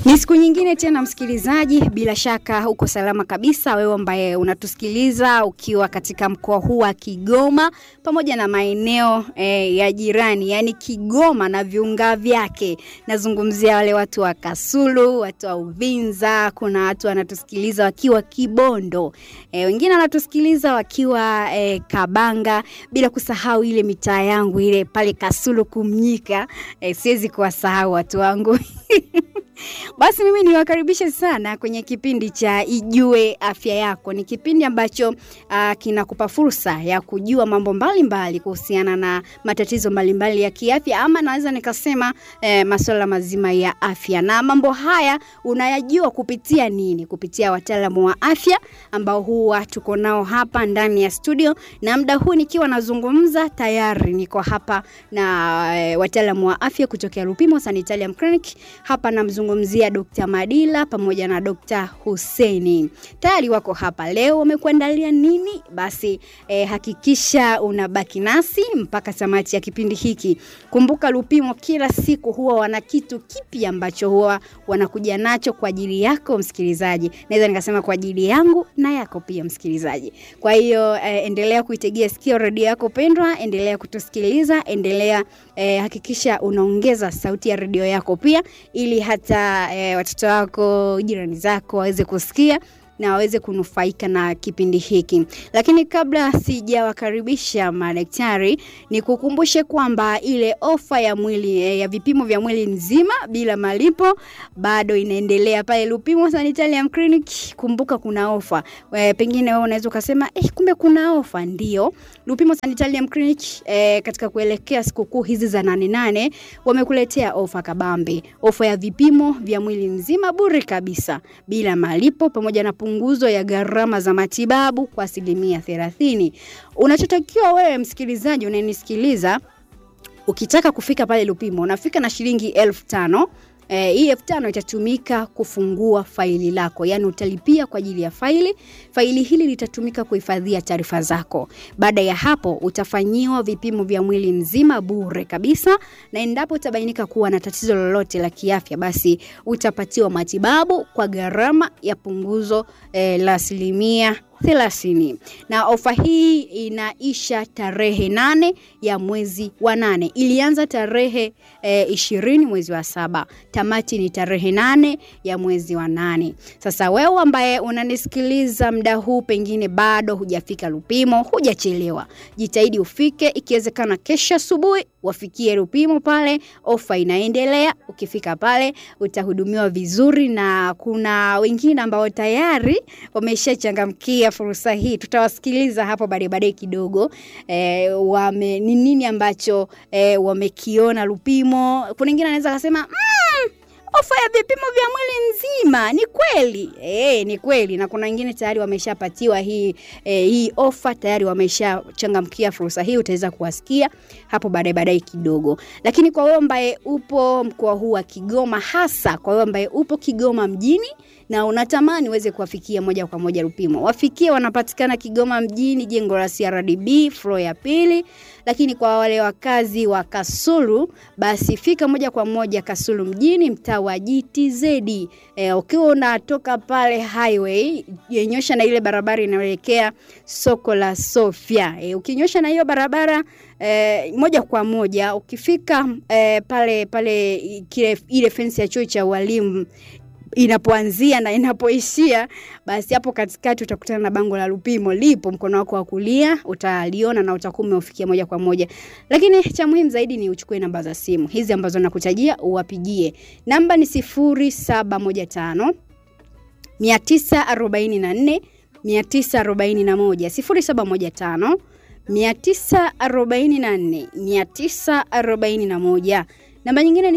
Ni siku nyingine tena msikilizaji, bila shaka uko salama kabisa, wewe ambaye unatusikiliza ukiwa katika mkoa huu wa Kigoma pamoja na maeneo eh, ya jirani, yaani Kigoma na viunga vyake. Nazungumzia wale watu wa Kasulu, watu wa Uvinza, kuna watu wanatusikiliza wakiwa Kibondo, eh, wengine wanatusikiliza wakiwa eh, Kabanga, bila kusahau ile mitaa yangu ile pale Kasulu Kumnyika, eh, siwezi kuwasahau watu wangu Basi mimi niwakaribishe sana kwenye kipindi cha Ijue Afya Yako. Ni kipindi ambacho uh, kinakupa fursa ya kujua mambo mbalimbali kuhusiana na matatizo mbalimbali mbali ya kiafya, ama naweza nikasema eh, masuala mazima ya afya. Na mambo haya unayajua kupitia nini? Kupitia wataalamu wa afya ambao huwa tuko nao hapa ndani ya studio, na muda huu nikiwa nazungumza tayari niko hapa na eh, wataalamu wa afya kutokea Lupimo Sanitarium Clinic. Hapa namzungumzia Dr. Madila pamoja na Dr. Huseni. Tayari wako hapa leo, wamekuandalia nini? Basi eh, hakikisha unabaki nasi mpaka tamati ya kipindi hiki. Kumbuka Lupimo kila siku huwa wana kitu kipi ambacho huwa wanakuja nacho kwa ajili yako msikilizaji. Naweza nikasema kwa ajili yangu na yako pia msikilizaji. Kwa hiyo eh, endelea kuitegea sikio redio yako pendwa, endelea kutusikiliza, endelea eh, hakikisha unaongeza sauti ya redio yako pia ili hata eh, watoto wako, jirani zako waweze kusikia na waweze kunufaika na kipindi hiki. Lakini kabla sijawakaribisha madaktari, ni kukumbushe kwamba ile ofa ya mwili eh, ya vipimo vya mwili nzima bila malipo bado inaendelea pale Lupimo Sanitarium Clinic. Kumbuka kuna ofa eh, pengine wewe unaweza ukasema eh, kumbe kuna ofa. Ndio, Lupimo Sanitarium Clinic eh, katika kuelekea sikukuu hizi za nane nane wamekuletea ofa kabambe, ofa ya vipimo vya mwili nzima bure kabisa bila malipo pamoja na punguzo ya gharama za matibabu kwa asilimia thelathini. Unachotakiwa wewe msikilizaji unanisikiliza, ukitaka kufika pale Lupimo unafika na shilingi elfu tano. Eh, hii elfu tano itatumika kufungua faili lako, yaani utalipia kwa ajili ya faili. Faili hili litatumika kuhifadhia taarifa zako. Baada ya hapo, utafanyiwa vipimo vya mwili mzima bure kabisa, na endapo utabainika kuwa na tatizo lolote la kiafya, basi utapatiwa matibabu kwa gharama ya punguzo eh, la asilimia thelathini na ofa hii inaisha tarehe nane ya mwezi wa nane. Ilianza tarehe ishirini mwezi wa saba, tamati ni tarehe nane ya mwezi wa nane. Sasa wewe ambaye unanisikiliza muda huu, pengine bado hujafika Lupimo, hujachelewa, jitahidi ufike, ikiwezekana kesho asubuhi wafikie Lupimo pale, ofa inaendelea. Ukifika pale utahudumiwa vizuri, na kuna wengine ambao tayari wameshachangamkia fursa hii. Tutawasikiliza hapo baadaye baadaye kidogo e, wame ni nini ambacho e, wamekiona Lupimo. Kuna wengine anaweza kusema mm, ofa ya vipimo vya mwili nzima ni kweli e, ni kweli na kuna wengine tayari wameshapatiwa hii e, hii ofa tayari wameshachangamkia fursa hii. Utaweza kuwasikia hapo baadaye baadaye kidogo, lakini kwa wewe ambaye upo mkoa huu wa Kigoma, hasa kwa wewe ambaye upo Kigoma mjini na unatamani uweze kuwafikia moja kwa moja Lupimo, wafikie. Wanapatikana Kigoma mjini, jengo la CRDB floor ya pili. Lakini kwa wale wakazi wa Kasulu, basi fika moja kwa moja Kasulu mjini, mtaa wa GTZ. E, ukiwa unatoka pale highway yenyosha na ile barabara inayoelekea soko la Sofia. E, ukinyosha na hiyo barabara E, moja kwa moja ukifika e, pale pale kile ile fensi ya chuo cha walimu inapoanzia na inapoishia, basi hapo katikati utakutana na bango la Lupimo lipo mkono wako wa kulia, utaliona na utakuwa umeufikia moja kwa moja. Lakini cha muhimu zaidi ni uchukue namba za simu hizi ambazo nakutajia, uwapigie. Namba ni 0715 944 941 0715 944 941. Namba nyingine ni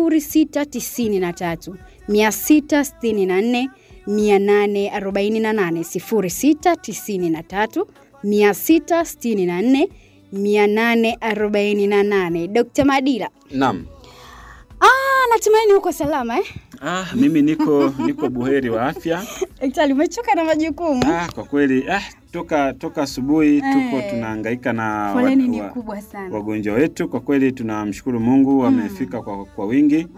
0693 664 848 0693 664 848. Dr. Madila. Naam. Ah, natumaini uko salama eh? Ah, mimi niko niko buheri wa afya. Daktari, umechoka na majukumu? Ah, kwa kweli ah, toka toka asubuhi tuko Eh. tunahangaika na Foleni wa- ni wa- kubwa sana. wagonjwa wetu. Kwa kweli tunamshukuru Mungu wamefika kwa, kwa wingi Mm.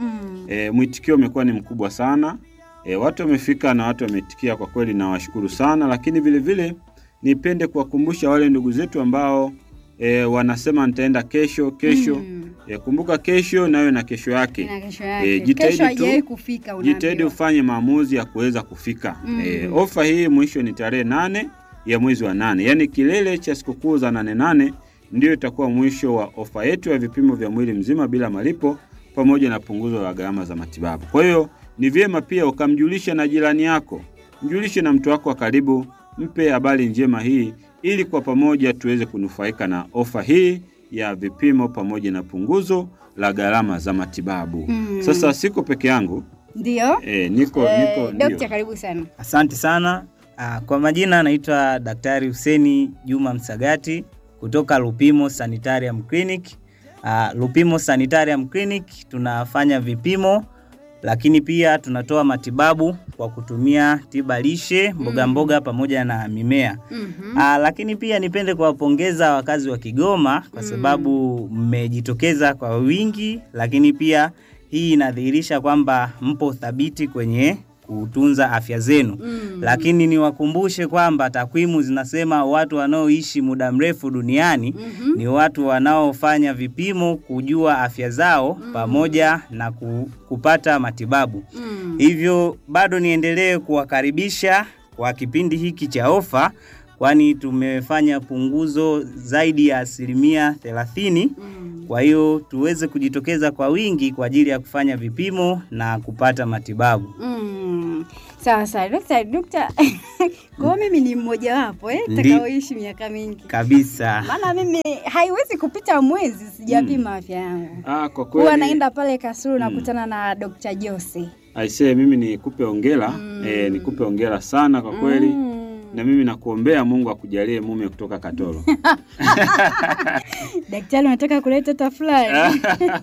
E, mwitikio umekuwa ni mkubwa sana. E, watu wamefika na watu wameitikia kwa kweli, nawashukuru sana, lakini vile vile nipende kuwakumbusha wale ndugu zetu ambao e, wanasema nitaenda kesho kesho. Mm. E, kumbuka kesho nayo na kesho yake. Na kesho yake. Eh, jitahidi Kesho tu- haijawahi kufika unaambiwa. Jitahidi ufanye maamuzi ya kuweza kufika. Mm. E, ofa hii mwisho ni tarehe nane ya mwezi wa nane, yaani kilele cha sikukuu za nane nane ndio itakuwa mwisho wa ofa yetu ya vipimo vya mwili mzima bila malipo pamoja na punguzo la gharama za matibabu. Kwa hiyo ni vyema pia ukamjulisha na jirani yako, mjulishe na mtu wako wa karibu, mpe habari njema hii ili kwa pamoja tuweze kunufaika na ofa hii ya vipimo pamoja na punguzo la gharama za matibabu. Mm. Sasa siko peke yangu Ndio. e, niko Eh, niko Dokta, ndio. karibu sana. Asante sana. Ah, Kwa majina naitwa Daktari Huseni Juma Msagati kutoka Lupimo Sanitarium Clinic. Ah, Lupimo Sanitarium Clinic tunafanya vipimo lakini pia tunatoa matibabu kwa kutumia tiba lishe, mboga mboga pamoja na mimea. Mhm. Ah, lakini pia nipende kuwapongeza wakazi wa Kigoma kwa sababu mmejitokeza kwa wingi, lakini pia hii inadhihirisha kwamba mpo thabiti kwenye kutunza afya zenu. Mm. Lakini niwakumbushe kwamba takwimu zinasema watu wanaoishi muda mrefu duniani Mhm. ni watu wanaofanya vipimo kujua afya zao pamoja na ku, kupata matibabu. Mm. Hivyo bado niendelee kuwakaribisha kwa kipindi hiki cha ofa, kwani tumefanya punguzo zaidi ya asilimia thelathini. Mm. Kwa hiyo tuweze kujitokeza kwa wingi kwa ajili ya kufanya vipimo na kupata matibabu. Mm. Sawa sawa, dokta, dokta. Kwa hiyo mimi ni mmoja wapo eh, Ndi- takaoishi miaka mingi. Kabisa. Maana mimi haiwezi kupita mwezi sijapima afya yangu. Ah, kwa Huwa kweli naenda pale Kasulu nakutana na Dr. Jose. aisee, mimi nikupe hongera Mm. eh, nikupe hongera sana kwa kweli Mm. na mimi nakuombea Mungu akujalie mume kutoka Katoro. Daktari unataka kuleta tafulani.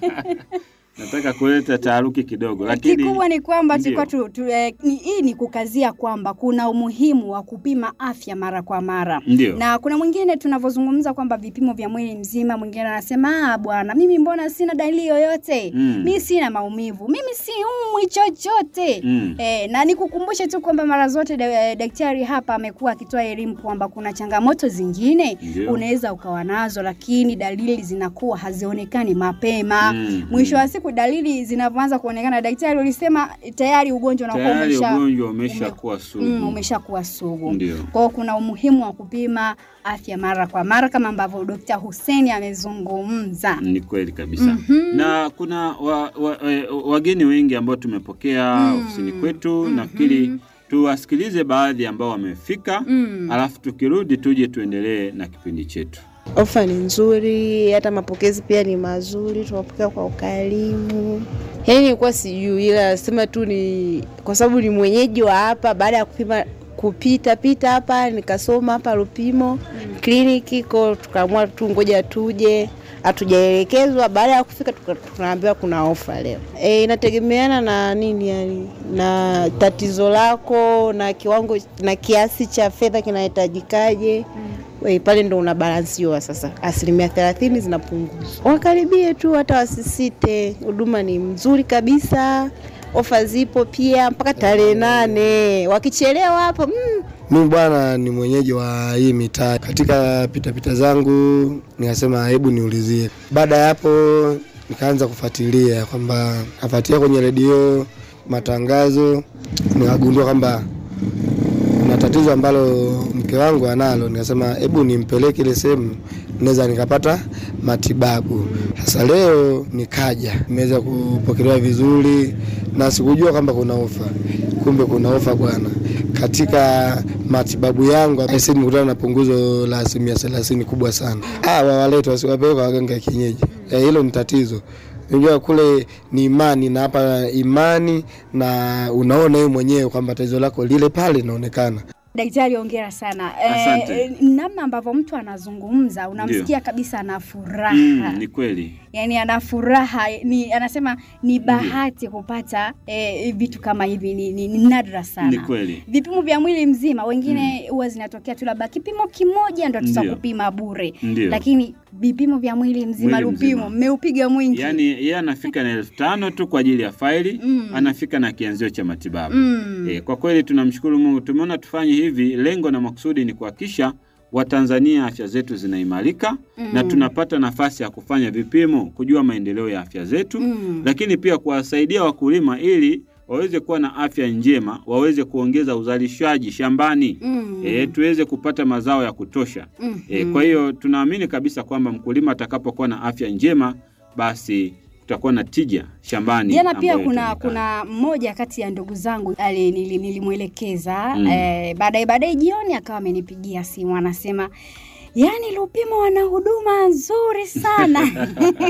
Nataka kuleta taharuki kidogo, lakini Kikubwa ni kwamba Ndio. tulikuwa tu, tu, eh, ni, hii ni kukazia kwamba kuna umuhimu wa kupima afya mara kwa mara. ndio Na kuna mwingine tunavyozungumza kwamba vipimo vya mwili mzima, mwingine anasema ah, bwana, mimi mbona sina dalili yoyote Mm. mi sina maumivu, mimi siumwi chochote Mm. Eh, na nikukumbushe tu kwamba mara zote da, eh, daktari hapa amekuwa akitoa elimu kwamba kuna changamoto zingine Ndio. unaweza ukawa nazo, lakini dalili zinakuwa hazionekani mapema. Mm, Mwisho mm. wa siku dalili zinavyoanza kuonekana, daktari ulisema tayari ugonjwa unakuwa tayari umesha ugonjwa umeshakuwa sugu. mm, umeshakuwa sugu. Ndio. Kwa hiyo kuna umuhimu wa kupima afya mara kwa mara kama ambavyo Dr. Hussein amezungumza. Ni kweli kabisa. Mhm. Na kuna wa, wa, wa, wageni wengi ambao tumepokea Mm. ofisini kwetu. Nafikiri tuwasikilize baadhi ambao wamefika, Mm. alafu tukirudi tuje tuendelee na kipindi chetu. Ofa ni nzuri, hata mapokezi pia ni mazuri, tunapokea kwa ukarimu. Yaani nilikuwa sijui, ila sema tu ni kwa sababu ni mwenyeji wa hapa. Baada ya kupima kupita pita hapa nikasoma hapa Lupimo kliniki ko, tukaamua tu ngoja tuje, hatujaelekezwa. Baada ya kufika tuka- tunaambiwa kuna ofa leo. E, inategemeana na nini, yani na tatizo lako na kiwango na kiasi cha fedha kinahitajikaje. We, pale ndo unabalansiwa sasa, asilimia thelathini zinapunguzwa. Wakaribie tu, hata wasisite, huduma ni mzuri kabisa, ofa zipo pia mpaka tarehe nane. Wakichelewa hapo mm, Mimi bwana ni mwenyeji wa hii mitaa. Katika pitapita zangu nikasema hebu niulizie. Baada ya hapo nikaanza kufuatilia kwamba nafuatilia kwenye redio matangazo, nikagundua kwamba kuna tatizo ambalo mke wangu analo. Nikasema hebu nimpeleke ile sehemu naweza nikapata matibabu. Sasa leo nikaja, nimeweza kupokelewa vizuri na sikujua kwamba kuna ofa, kumbe kuna ofa bwana. Katika matibabu yangu aisi nimekutana na punguzo la asilimia thelathini kubwa sana. Ah, wawalete wasiwapeleka waganga ya kienyeji, Eh, hilo ni tatizo. Unajua kule ni imani na hapa imani, na unaona wewe mwenyewe kwamba tatizo lako lile pale linaonekana. Daktari, ongera sana. Asante. Eh, namna ambavyo mtu anazungumza unamsikia kabisa ana furaha Mm, ni kweli. yani ana furaha ni, anasema ni bahati kupata eh, vitu kama hivi ni, ni, ni nadra Ni sana. kweli. Vipimo vya mwili mzima wengine huwa zinatokea tu labda kipimo kimoja ndo Ndio. tutakupima bure, Ndio. lakini vipimo vya mwili mzima, Mwili Lupimo mzima. mmeupiga mwingi. Yaani yeye anafika na elfu tano tu kwa ajili ya faili Mm. anafika na kianzio cha matibabu. mm. E, kwa kweli tunamshukuru Mungu. Tumeona tufanye hivi, lengo na makusudi ni kuhakikisha Watanzania afya zetu zinaimarika Mm. na tunapata nafasi ya kufanya vipimo, kujua maendeleo ya afya zetu Mm. lakini pia kuwasaidia wakulima ili waweze kuwa na afya njema, waweze kuongeza uzalishaji shambani Mm. e, tuweze kupata mazao ya kutosha. Mhm. E, kwa hiyo tunaamini kabisa kwamba mkulima atakapokuwa na afya njema, basi kutakuwa na tija shambani. Jana pia ambayo kuna itaonekana. kuna mmoja kati ya ndugu zangu ali- nili- nilimwelekeza Mm. eh, baadaye baadaye jioni akawa amenipigia simu anasema yaani Lupimo wana huduma nzuri sana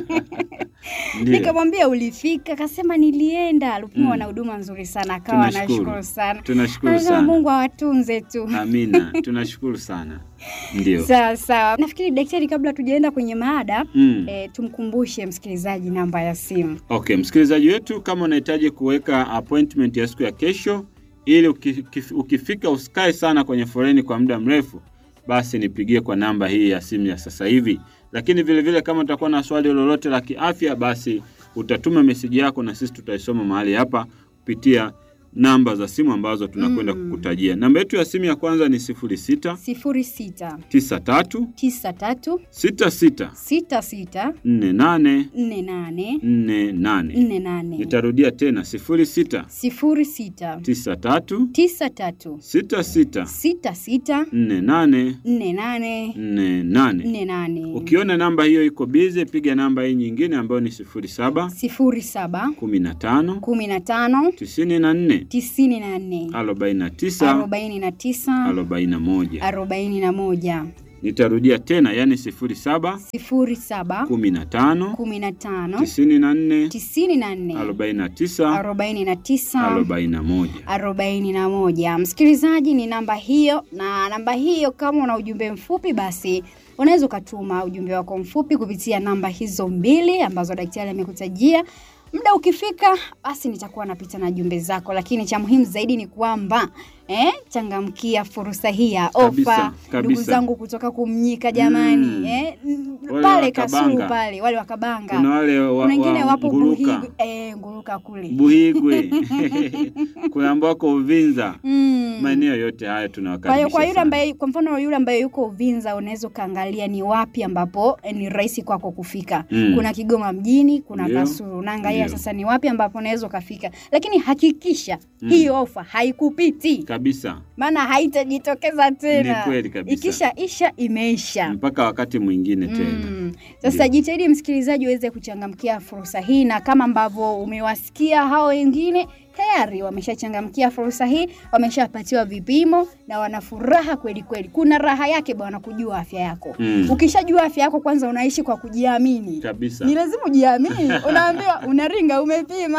Ndiyo. nikamwambia ulifika akasema nilienda Lupimo Mm. wana huduma nzuri sana akawa Tunashukuru. anashukuru sana Tunashukuru anasema sana. Mungu awatunze tu Amina, tunashukuru sana. Ndio. sawa sawa nafikiri daktari kabla tujaenda kwenye maada Mm. eh, tumkumbushe msikilizaji namba ya simu Okay, msikilizaji wetu, kama unahitaji kuweka appointment ya siku ya kesho ili uki- kif- ukifika usikae sana kwenye foleni kwa muda mrefu, basi nipigie kwa namba hii ya simu ya sasa hivi. Lakini vile vile kama utakuwa na swali lolote la kiafya, basi utatuma meseji yako na sisi tutaisoma mahali hapa kupitia namba za simu ambazo tunakwenda Mm. kukutajia. Namba yetu ya simu ya kwanza ni 06 sifuri sita 93 tisa tatu 66 sita sita 48 nne nane 48. nne nane Nitarudia tena 06 sifuri sita 93 tisa tatu 66 sita sita 48 nne nane 48. nne nane Ukiona namba hiyo iko bize, piga namba hii nyingine ambayo ni 07 sifuri saba 15 kumi na tano 94 tisini na nne 49 arobaini na tisa 41. arobaini na moja Nitarudia tena, yani 07 sifuri saba 15 kumi na tano 94 tisini na nne 49 arobaini na tisa 41. arobaini na moja. Msikilizaji, ni namba hiyo, na namba hiyo, kama una ujumbe mfupi, basi unaweza ukatuma ujumbe wako mfupi kupitia namba hizo mbili ambazo daktari amekutajia. Muda ukifika, basi nitakuwa napita na jumbe zako, lakini cha muhimu zaidi ni kwamba eh, changamkia fursa hii ya Kabisa, ofa. kabisa. Ndugu zangu kutoka Kumnyika jamani, Mm. eh, m- Wale pale wa Kasulu Kabanga. pale wale wakabanga, Kuna wale wa, kuna wengine wa wapo Nguruka, Buhigwe, eh, Nguruka kule Buhigwe, kuna ambao wako Uvinza, mm. maeneo yote haya Kwa hiyo tunawakaribisha kwa yule sana. ambaye kwa mfano yule ambaye yuko Uvinza unaweza ukaangalia ni wapi ambapo eh, ni rahisi kwako kufika. Mm. Kuna Kigoma mjini, kuna Ndio. Kasulu. Unaangalia Ndio. sasa ni wapi ambapo unaweza ukafika. Lakini hakikisha Mm. hii ofa haikupiti. kabisa Maana haitajitokeza tena. Ni kweli kabisa. Ikisha isha imeisha. mpaka wakati mwingine tena. Mm. Sasa jitahidi msikilizaji uweze kuchangamkia fursa hii, na kama ambavyo umewasikia hao wengine tayari wameshachangamkia fursa hii, wameshapatiwa vipimo na wana furaha kweli kweli. Kuna raha yake bwana kujua afya yako. Mm. Ukishajua afya yako, kwanza unaishi kwa kujiamini. Kabisa. Ni lazima ujiamini. Unaambiwa unaringa, umepima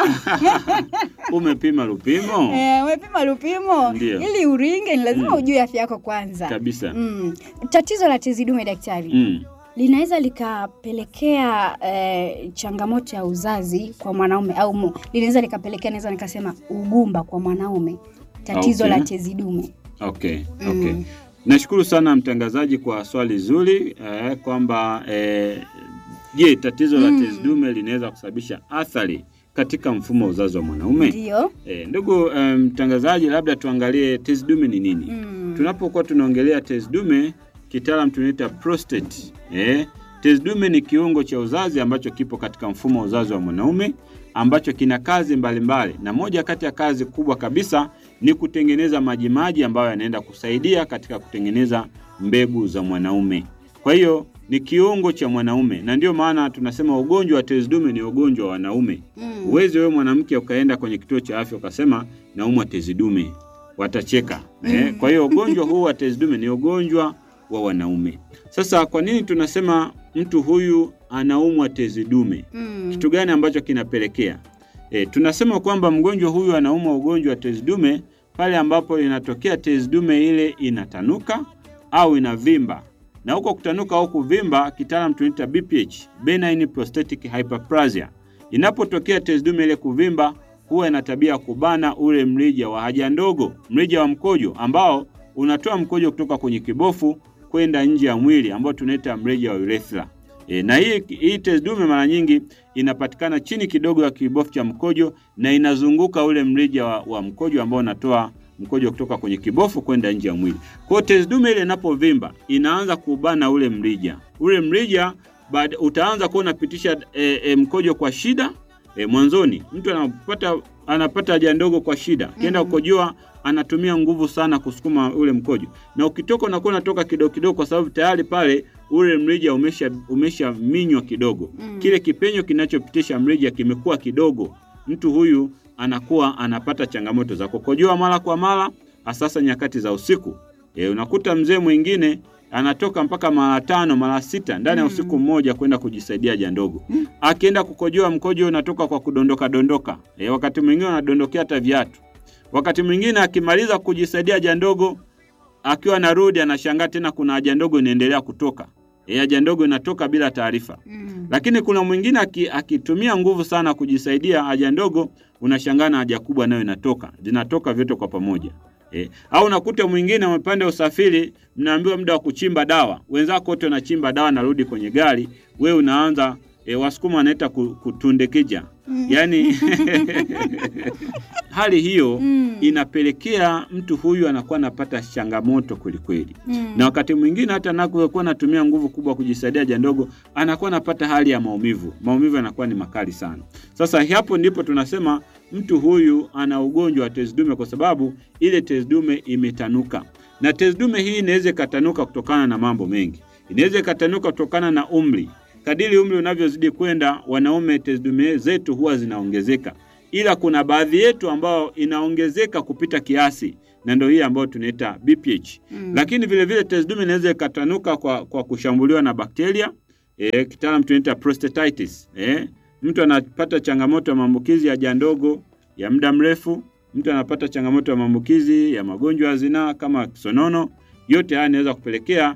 Umepima Lupimo? eh, umepima Lupimo Ndio. ili uringe, ni lazima Mm. ujue afya yako kwanza. Kabisa. Mm. Tatizo la tezi dume daktari, Mm. linaweza likapelekea eh, changamoto ya uzazi kwa mwanaume au mu, linaweza likapelekea naweza nikasema ugumba kwa mwanaume tatizo Okay. la tezi dume Okay. Mm. Okay. Nashukuru sana mtangazaji kwa swali zuri eh, kwamba eh, je, tatizo la Mm. tezi dume linaweza kusababisha athari katika mfumo wa uzazi wa mwanaume? ndio Eh, ndugu eh, mtangazaji, labda tuangalie tezi dume ni nini? mm. Tunapokuwa tunaongelea tezi dume, kitaalam tunaita prostate. Eh, tezi dume ni kiungo cha uzazi ambacho kipo katika mfumo wa uzazi wa mwanaume ambacho kina kazi mbalimbali mbali. Na moja kati ya kazi kubwa kabisa ni kutengeneza majimaji ambayo yanaenda kusaidia katika kutengeneza mbegu za mwanaume. Kwa hiyo ni kiungo cha mwanaume, na ndio maana tunasema ugonjwa wa tezi dume ni ugonjwa wa wanaume. Mm. Uwezi wewe mwanamke ukaenda kwenye kituo cha afya ukasema naumwa tezi dume, watacheka eh. Kwa hiyo ugonjwa huu wa tezi dume ni ugonjwa wa wanaume. Sasa kwa nini tunasema mtu huyu anaumwa tezi dume? Mm. Kitu gani ambacho kinapelekea? E, tunasema kwamba mgonjwa huyu anaumwa ugonjwa wa tezi dume pale ambapo inatokea tezi dume ile inatanuka au inavimba, na huko kutanuka au kuvimba kitaalam tunaita BPH, benign prostatic hyperplasia. Inapotokea tezi dume ile kuvimba, huwa ina tabia ya kubana ule mrija wa haja ndogo, mrija wa mkojo ambao unatoa mkojo kutoka kwenye kibofu kwenda nje ya mwili ambao tunaita mrija wa urethra. E, na hii, hii tezi dume mara nyingi inapatikana chini kidogo ya kibofu cha mkojo na inazunguka ule mrija wa, wa mkojo ambao unatoa mkojo kutoka kwenye kibofu kwenda nje ya mwili. Kwa hiyo tezi dume ile inapovimba inaanza kubana ule mrija. Ule mrija baada utaanza kuwa unapitisha e, e, mkojo kwa shida e, mwanzoni mtu anapata anapata haja ndogo kwa shida, akienda Mhm. kukojoa anatumia nguvu sana kusukuma ule mkojo, na ukitoka unakuwa unatoka kidogo kidogo, kwa sababu tayari pale ule mrija umesha umesha minywa kidogo Mm. kile kipenyo kinachopitisha mrija kimekuwa kidogo, mtu huyu anakuwa anapata changamoto za kukojoa mara kwa mara, hasasa nyakati za usiku. E, unakuta mzee mwingine anatoka mpaka mara tano mara sita ndani ya Mm. usiku mmoja kwenda kujisaidia haja ndogo. Akienda kukojoa mkojo unatoka kwa kudondoka dondoka. E, wakati mwingine anadondokea hata viatu. Wakati mwingine akimaliza kujisaidia haja ndogo akiwa anarudi anashangaa tena kuna haja ndogo inaendelea kutoka. E, haja ndogo inatoka bila taarifa. Mm. Lakini kuna mwingine aki- akitumia nguvu sana kujisaidia haja ndogo, unashangaa na haja kubwa nayo inatoka, zinatoka vyote kwa pamoja. E, au unakuta mwingine amepanda usafiri, mnaambiwa muda wa kuchimba dawa, wenzako wote wanachimba dawa, narudi kwenye gari, wewe unaanza e, wasukuma wanaita ku- kutundikija, yaani hali hiyo Mm. inapelekea mtu huyu anakuwa anapata changamoto kwelikweli Mm. na wakati mwingine hata anapokuwa anatumia nguvu kubwa kujisaidia haja ndogo anakuwa anapata hali ya maumivu. Maumivu yanakuwa ni makali sana. Sasa hapo ndipo tunasema mtu huyu ana ugonjwa wa tezi dume, kwa sababu ile tezi dume imetanuka, na tezi dume hii inaweza ikatanuka kutokana na mambo mengi. Inaweza ikatanuka kutokana na umri. Kadiri umri unavyozidi kwenda, wanaume tezi dume zetu huwa zinaongezeka, ila kuna baadhi yetu ambao inaongezeka kupita kiasi, na ndio hii ambayo tunaita BPH. Mm. Lakini vile vile tezi dume inaweza ikatanuka kwa, kwa kushambuliwa na bakteria e, kitaalam tunaita prostatitis. E, mtu anapata changamoto ya maambukizi ya haja ndogo ya muda mrefu. Mtu anapata changamoto ya maambukizi ya magonjwa ya zinaa kama kisonono. Yote haya yanaweza kupelekea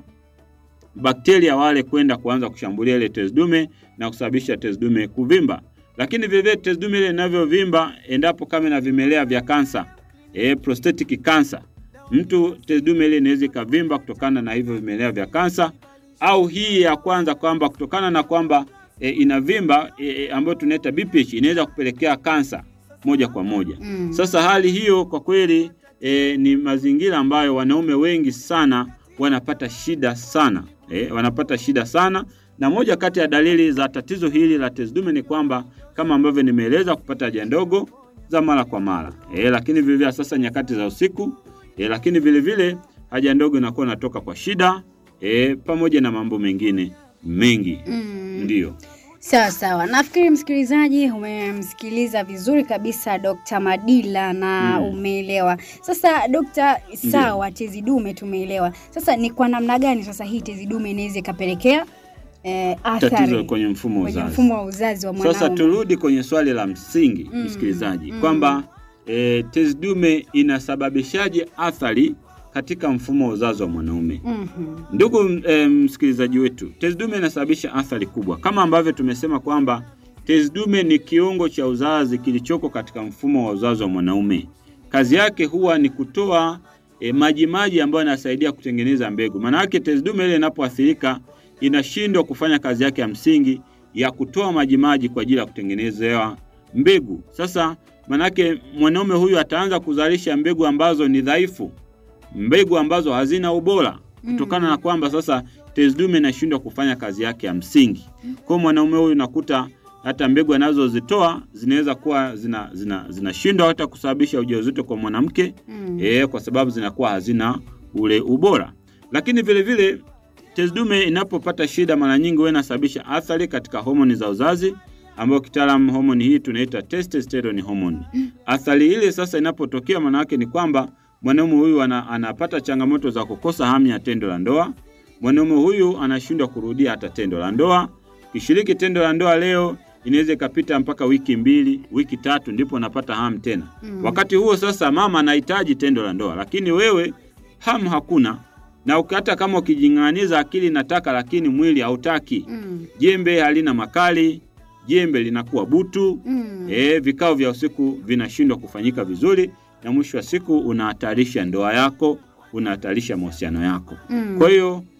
bakteria wale kwenda kuanza kushambulia ile tezi dume na kusababisha tezi dume kuvimba. Lakini vile vile tezi dume ile inavyovimba, endapo kama ina vimelea vya kansa e, prostatic cancer mtu tezi dume ile inaweza ikavimba kutokana na hivyo vimelea vya kansa, au hii ya kwanza kwamba kutokana na kwamba e, inavimba e, e, ambayo tunaita BPH inaweza kupelekea kansa moja kwa moja. Mm. Sasa hali hiyo kwa kweli e, ni mazingira ambayo wanaume wengi sana wanapata shida sana e, wanapata shida sana, na moja kati ya dalili za tatizo hili la tezi dume ni kwamba kama ambavyo nimeeleza, kupata haja ndogo za mara kwa mara e, lakini vile vile sasa nyakati za usiku e, lakini vile vile haja ndogo inakuwa inatoka kwa shida e, pamoja na mambo mengine mengi Mm. ndiyo. Sawa sawa, nafikiri msikilizaji umemsikiliza vizuri kabisa Dr. Madila na Mm. umeelewa. Sasa Dr. sawa, tezi dume tumeelewa. Sasa ni kwa namna gani sasa hii tezi dume inaweza ikapelekea eh, Tatizo athari kwenye mfumo wa kwenye uzazi. mfumo wa uzazi wa Sasa mwanaume? turudi kwenye swali la msingi Mm, msikilizaji, mm. kwamba e, tezi dume inasababishaje athari katika mfumo wa uzazi wa mwanaume? Mhm. Ndugu e, msikilizaji wetu, tezi dume inasababisha athari kubwa, kama ambavyo tumesema kwamba tezi dume ni kiungo cha uzazi kilichoko katika mfumo wa uzazi wa mwanaume. Kazi yake huwa ni kutoa e, maji maji ambayo yanasaidia kutengeneza mbegu. Maana yake tezi dume ile inapoathirika inashindwa kufanya kazi yake ya msingi ya kutoa maji maji kwa ajili ya kutengenezewa mbegu. Sasa manake mwanaume huyu ataanza kuzalisha mbegu ambazo ni dhaifu, mbegu ambazo hazina ubora, kutokana na kwamba sasa tezi dume inashindwa kufanya kazi yake ya msingi. Kwa hiyo mwanaume huyu nakuta hata mbegu anazozitoa zinaweza kuwa zina zina zinashindwa hata kusababisha ujauzito kwa mwanamke Mm. eh, kwa sababu zinakuwa hazina ule ubora. Lakini vile vile tezi dume inapopata shida, mara nyingi huwa inasababisha athari katika homoni za uzazi, ambayo kitaalamu homoni hii tunaita testosterone hormone. Athari ile sasa inapotokea, maana yake ni kwamba mwanaume huyu ana, anapata changamoto za kukosa hamu ya tendo la ndoa. Mwanaume huyu anashindwa kurudia hata tendo la ndoa. Kishiriki tendo la ndoa leo, inaweza ikapita mpaka wiki mbili, wiki tatu, ndipo unapata hamu tena. Mm. Wakati huo sasa mama anahitaji tendo la ndoa, lakini wewe hamu hakuna, na uki- hata kama ukijing'aniza akili nataka, lakini mwili hautaki. Mm. Jembe halina makali, jembe linakuwa butu. Mm. E, vikao vya usiku vinashindwa kufanyika vizuri, na mwisho wa siku unahatarisha ndoa yako, unahatarisha mahusiano yako. Mm. Kwa hiyo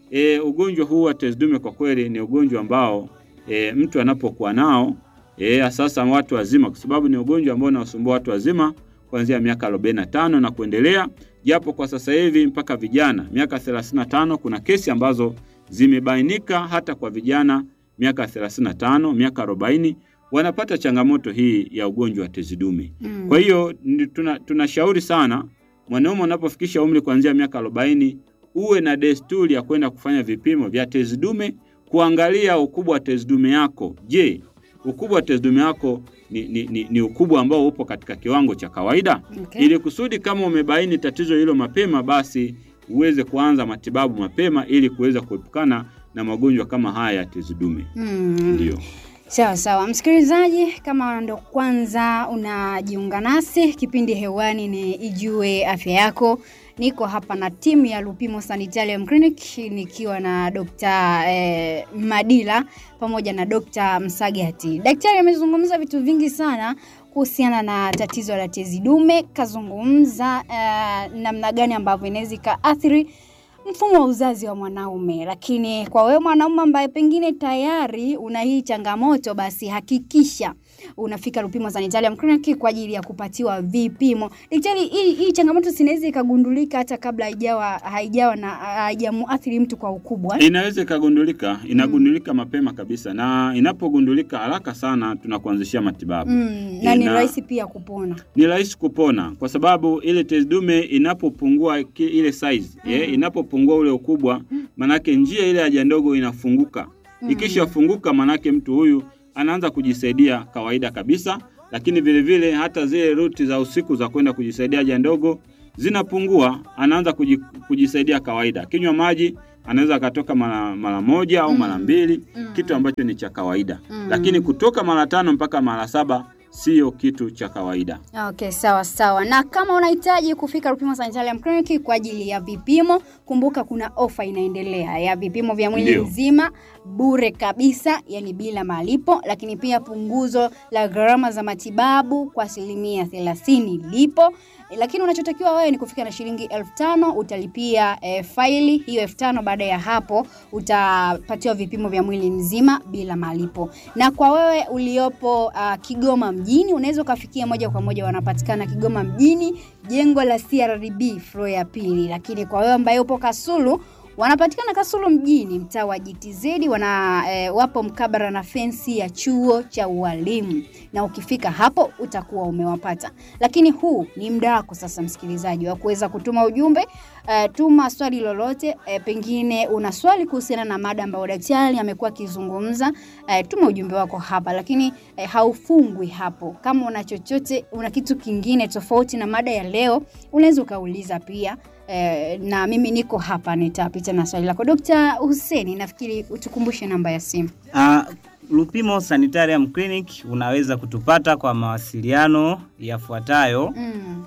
e, ugonjwa huu wa tezi dume kwa kweli ni ugonjwa ambao e, mtu anapokuwa nao e, sasa watu wazima, kwa sababu ni ugonjwa ambao unawasumbua watu wazima kuanzia miaka 45 na kuendelea, japo kwa sasa hivi mpaka vijana miaka 35 kuna kesi ambazo zimebainika hata kwa vijana miaka 35, miaka 40 wanapata changamoto hii ya ugonjwa wa tezi dume. Mm. Kwa hiyo ni- tuna- tunashauri sana mwanaume unapofikisha umri kuanzia miaka 40 uwe na desturi ya kwenda kufanya vipimo vya tezi dume, kuangalia ukubwa wa tezi dume yako. Je, ukubwa wa tezi dume yako ni, ni, ni, ni ukubwa ambao upo katika kiwango cha kawaida? Okay. Ili kusudi kama umebaini tatizo hilo mapema, basi uweze kuanza matibabu mapema ili kuweza kuepukana na magonjwa kama haya ya tezi dume. Mm. Ndio. Sawa sawa, msikilizaji, kama ndo kwanza unajiunga nasi, kipindi hewani ni Ijue Afya Yako. Niko hapa na timu ya Lupimo Sanitarium Clinic nikiwa na Dr. eh, Madila pamoja na Dr. Msagati. Daktari amezungumza vitu vingi sana kuhusiana na tatizo la tezi dume, kazungumza eh, namna gani ambavyo inaweza ikaathiri mfumo wa uzazi wa mwanaume. Lakini kwa wewe mwanaume ambaye pengine tayari una hii changamoto, basi hakikisha unafika Lupimo Sanitarium Clinic kwa ajili ya kupatiwa vipimo. Daktari, hii, hii changamoto sinaweza ikagundulika hata kabla haijawa haijawa na haijamuathiri mtu kwa ukubwa. eh? Inaweza ikagundulika, inagundulika mapema kabisa, na inapogundulika haraka sana tunakuanzishia matibabu. Mm, na ni Ina- rahisi pia kupona. Ni rahisi kupona kwa sababu ile tezi dume inapopungua ki- ile size eh, inapopungua ule ukubwa, manake njia ile haja ndogo inafunguka. Ikishafunguka, manake mtu huyu anaanza kujisaidia kawaida kabisa, lakini vile vile hata zile ruti za usiku za kwenda kujisaidia haja ndogo zinapungua, anaanza kuji, kujisaidia kawaida. Kinywa maji anaweza akatoka mara mara moja au mara mbili, kitu ambacho ni cha kawaida, lakini kutoka mara tano mpaka mara saba sio kitu cha kawaida. Okay, sawa sawa. Na kama unahitaji kufika Lupimo Sanitarium Clinic kwa ajili ya vipimo, kumbuka kuna ofa inaendelea ya vipimo vya mwili Ndio. mzima bure kabisa, yani bila malipo, lakini pia punguzo la gharama za matibabu kwa asilimia thelathini lipo. Lakini unachotakiwa wewe ni kufika na shilingi elfu tano utalipia eh, faili hiyo elfu tano Baada ya hapo utapatiwa vipimo vya mwili mzima bila malipo. Na kwa wewe uliopo uh, Kigoma mjini unaweza ukafikia moja kwa moja, wanapatikana Kigoma mjini, jengo la CRDB floor ya pili. Lakini kwa wewe ambaye upo Kasulu wanapatikana Kasulu mjini, mtaa wa GTZ, wana eh, wapo mkabara na fensi ya chuo cha ualimu, na ukifika hapo utakuwa umewapata. Lakini huu ni muda wako sasa, msikilizaji, wa kuweza kutuma ujumbe. Eh, tuma swali lolote, eh, pengine una swali kuhusiana na mada ambayo daktari amekuwa akizungumza. Eh, tuma ujumbe wako hapa, lakini eh, haufungwi hapo. Kama una chochote, una kitu kingine tofauti na mada ya leo, unaweza ukauliza pia. Eh, na mimi niko hapa nitapita na swali lako. Dr. Huseni, nafikiri utukumbushe namba ya simu. Uh, Lupimo Sanitarium Clinic unaweza kutupata kwa mawasiliano yafuatayo Mm.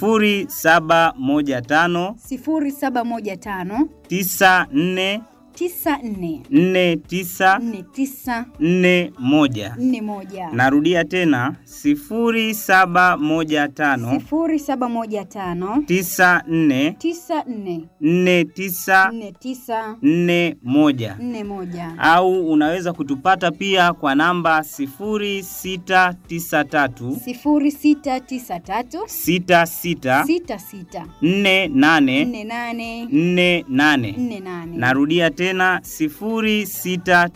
0715 0715 94 94 49 49 41. 41. Narudia tena 0715 0715 94 94 49 49 41 41 au unaweza kutupata pia kwa namba 0693 0693 66 66 48 48 48. 48 Narudia tena 0693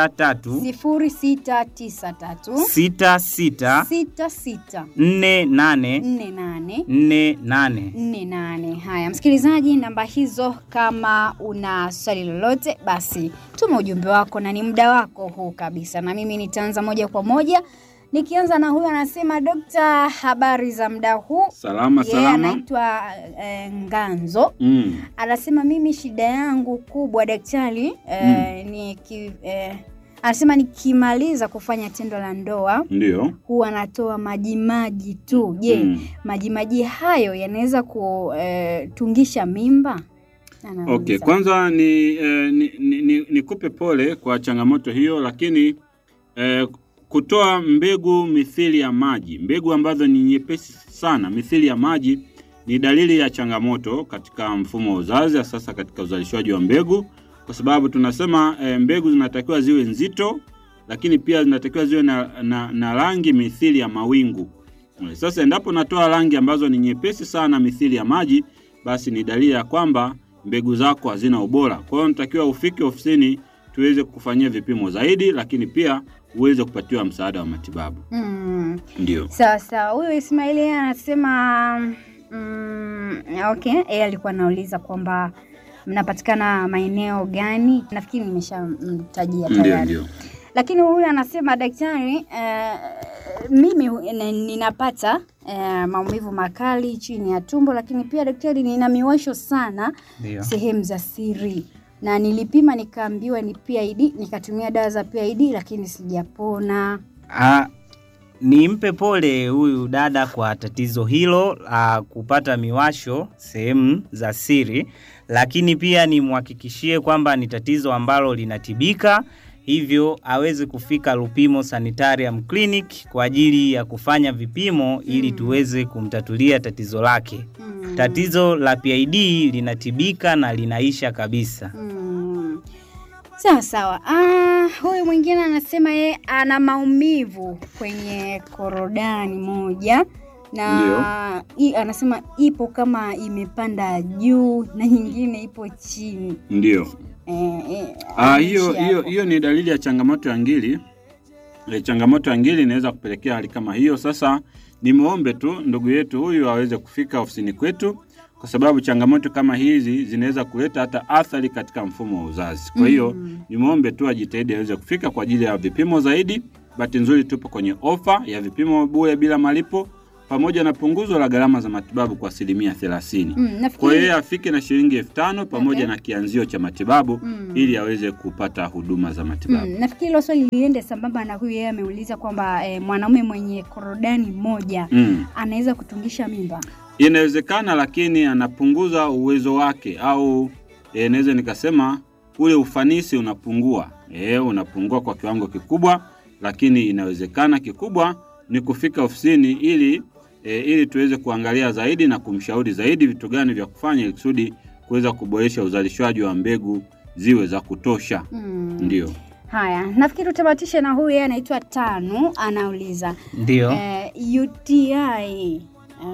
0693 66 66 48 48 48. 48. Haya, msikilizaji, namba hizo, kama una swali lolote, basi tuma ujumbe wako, na ni muda wako huu kabisa, na mimi nitaanza moja kwa moja nikianza na huyu anasema, Dokta, habari za muda huu? Salama Yeye salama. anaitwa eh, Nganzo Mm. anasema mimi shida yangu kubwa daktari eh, ni ki, eh, anasema nikimaliza kufanya tendo la ndoa Ndio. huwa anatoa majimaji tu. Je, Mm. majimaji hayo yanaweza kutungisha mimba? Anauliza. Okay, kwanza ni, eh, ni, ni, ni, nikupe pole kwa changamoto hiyo, lakini eh, kutoa mbegu mithili ya maji, mbegu ambazo ni nyepesi sana mithili ya maji ni dalili ya changamoto katika mfumo wa uzazi, sasa katika uzalishaji wa mbegu, kwa sababu tunasema e, mbegu zinatakiwa ziwe nzito, lakini pia zinatakiwa ziwe na, na, na rangi mithili ya mawingu. Eh, Sasa endapo natoa rangi ambazo ni nyepesi sana mithili ya maji, basi ni dalili ya kwamba mbegu zako hazina ubora. Kwa hiyo natakiwa ufike ofisini tuweze kufanyia vipimo zaidi, lakini pia uweze kupatiwa msaada wa matibabu. Mm. Ndio. Sawa sawa. Huyu Ismaili yeye anasema mm, okay, yeye alikuwa anauliza kwamba mnapatikana maeneo gani? Nafikiri nimeshamtajia Ndio, tayari. ndio. Lakini huyu anasema daktari, eh, mimi hu- ni- ninapata eh, maumivu makali chini ya tumbo, lakini pia daktari, nina miwasho sana Ndio. sehemu za siri na nilipima nikaambiwa ni PID, nikatumia dawa za PID lakini sijapona. Ah, nimpe pole huyu dada kwa tatizo hilo la kupata miwasho sehemu za siri, lakini pia nimhakikishie kwamba ni tatizo ambalo linatibika, hivyo aweze kufika Lupimo Sanitarium Clinic kwa ajili ya kufanya vipimo ili tuweze kumtatulia tatizo lake. Mm. Tatizo la PID linatibika na linaisha kabisa. Mm. Sawa sawa. Ah, huyu mwingine anasema yeye ana maumivu kwenye korodani moja na i, anasema ipo kama imepanda juu na nyingine ipo chini. Ndio. Eh, eh, Ah, hiyo anaishi hiyo hapo. hiyo ni dalili ya changamoto ya ngiri. E, changamoto ya ngiri inaweza kupelekea hali kama hiyo. Sasa nimwombe tu ndugu yetu huyu aweze kufika ofisini kwetu, kwa sababu changamoto kama hizi zinaweza kuleta hata athari katika mfumo wa uzazi. Kwa hiyo Mm. nimwombe tu ajitahidi aweze kufika kwa ajili ya vipimo zaidi. Bahati nzuri tupo kwenye ofa ya vipimo bure bila malipo pamoja na punguzo la gharama za matibabu kwa asilimia thelathini. Mm, Kwa hiyo nafikiri yeye afike na shilingi elfu tano pamoja Okay. na kianzio cha matibabu Mm. ili aweze kupata huduma za matibabu. Mm, nafikiri hilo swali liende sambamba na huyu yeye ameuliza kwamba eh, mwanaume mwenye korodani moja Mm. anaweza kutungisha mimba. Inawezekana, lakini anapunguza uwezo wake au e, naweza nikasema ule ufanisi unapungua. E, unapungua kwa kiwango kikubwa, lakini inawezekana. Kikubwa ni kufika ofisini ili e, ili tuweze kuangalia zaidi na kumshauri zaidi vitu gani vya kufanya ili kusudi kuweza kuboresha uzalishaji wa mbegu ziwe za kutosha. Mm. Ndio. Haya, nafikiri utamatishe na huyu yeye anaitwa Tanu, anauliza Ndio. eh, UTI eh,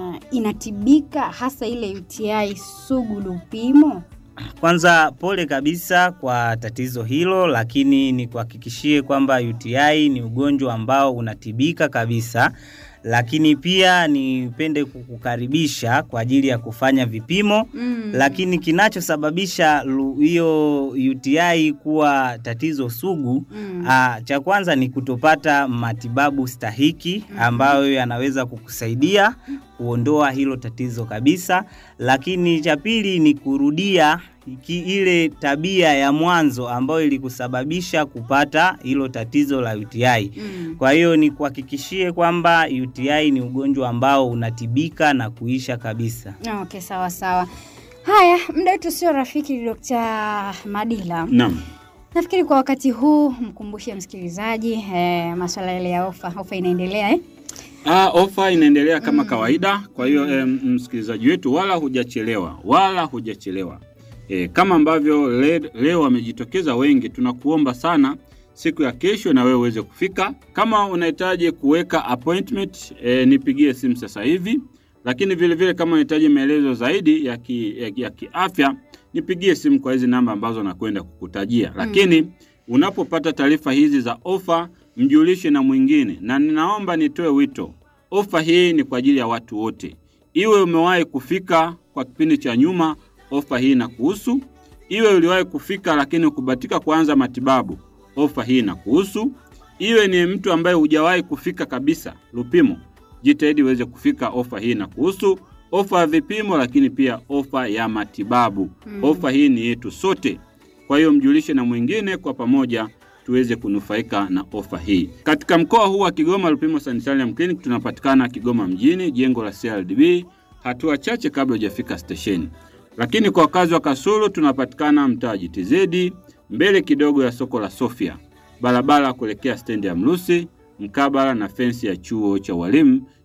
inatibika hasa ile UTI sugu Lupimo? Kwanza pole kabisa kwa tatizo hilo, lakini nikuhakikishie kwamba UTI ni ugonjwa ambao unatibika kabisa, lakini pia nipende kukukaribisha kwa ajili ya kufanya vipimo Mm. lakini kinachosababisha lu- hiyo UTI kuwa tatizo sugu Mm. ah, cha kwanza ni kutopata matibabu stahiki ambayo yanaweza kukusaidia kuondoa hilo tatizo kabisa, lakini cha pili ni kurudia ki- ile tabia ya mwanzo ambayo ilikusababisha kupata hilo tatizo la UTI. Mm. Kwa hiyo ni kuhakikishie kwamba UTI ni ugonjwa ambao unatibika na kuisha kabisa. Okay, sawa sawa. Haya, muda wetu sio rafiki, Dr. Madila. Naam. Nafikiri kwa wakati huu mkumbushe msikilizaji eh, masuala yale ya ofa. Ofa inaendelea eh? Ah, ofa inaendelea kama kawaida. Kwa hiyo em, msikilizaji wetu, wala hujachelewa, wala hujachelewa. E, kama ambavyo le, leo wamejitokeza wengi, tunakuomba sana siku ya kesho na wewe uweze kufika. Kama unahitaji kuweka appointment e, nipigie simu sasa hivi, lakini vile vile kama unahitaji maelezo zaidi ya ki, ya, ya kiafya nipigie simu kwa hizi namba ambazo nakwenda kukutajia. Lakini unapopata taarifa hizi za ofa, mjulishe na mwingine, na ninaomba nitoe wito, ofa hii ni kwa ajili ya watu wote. Iwe umewahi kufika kwa kipindi cha nyuma, ofa hii inakuhusu. Iwe uliwahi kufika lakini ukubatika kuanza matibabu, ofa hii inakuhusu. Iwe ni mtu ambaye hujawahi kufika kabisa Lupimo, jitahidi uweze kufika, ofa hii inakuhusu. Ofa ya vipimo, lakini pia ofa ya matibabu. Ofa hii ni yetu sote. Kwa hiyo mjulishe na mwingine, kwa pamoja tuweze kunufaika na ofa hii. Katika mkoa huu wa Kigoma, Lupimo Sanitarium Clinic tunapatikana Kigoma mjini, jengo la CRDB, hatua chache kabla hujafika stesheni. Lakini kwa wakazi wa Kasulu tunapatikana mtaa JTZ, mbele kidogo ya soko la Sofia, barabara kuelekea stendi ya Mrusi, mkabala na fensi ya chuo cha walimu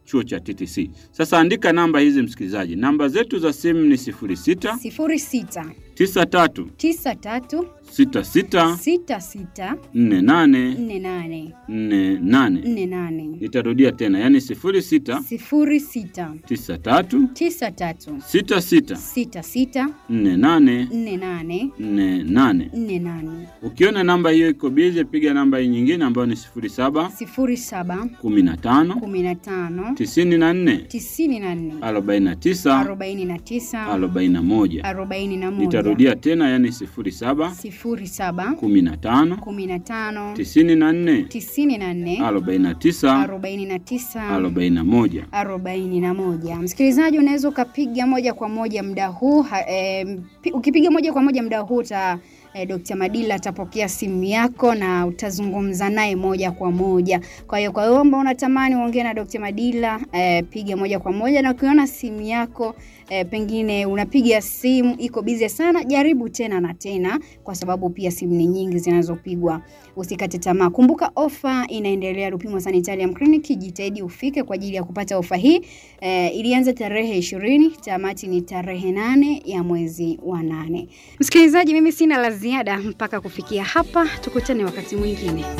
chuo cha TTC. Sasa andika namba hizi msikilizaji, namba zetu za simu ni 06 06 93 93 66 66 48 48 48. 48 Nitarudia tena, yani 06 06 93 93 66 66 48 48 48. 48 Ukiona namba hiyo iko bize, piga namba hii nyingine ambayo ni 07 07 15 15 94 94 49 49 41. 41 Nitarudia tena, yani 07 07 15 15 94 94 49 49 41. 41. Msikilizaji, unaweza ukapiga moja kwa moja muda huu ha, eh, pi- ukipiga moja kwa moja muda huu uta eh, Dr. Madila atapokea simu yako na utazungumza naye moja kwa moja. Kwa hiyo kwa wewe ambao unatamani uongee na Dr. Madila eh, piga moja kwa moja, na ukiona simu yako eh, pengine unapiga simu iko bize sana, jaribu tena na tena, kwa sababu pia simu ni nyingi zinazopigwa. Usikate tamaa. Kumbuka ofa inaendelea Lupimo Sanitarium Clinic, jitahidi ufike kwa ajili ya kupata ofa hii. Eh, ilianza tarehe ishirini, tamati ni tarehe nane ya mwezi wa nane. Msikilizaji, mimi sina la ziada mpaka kufikia hapa, tukutane wakati mwingine.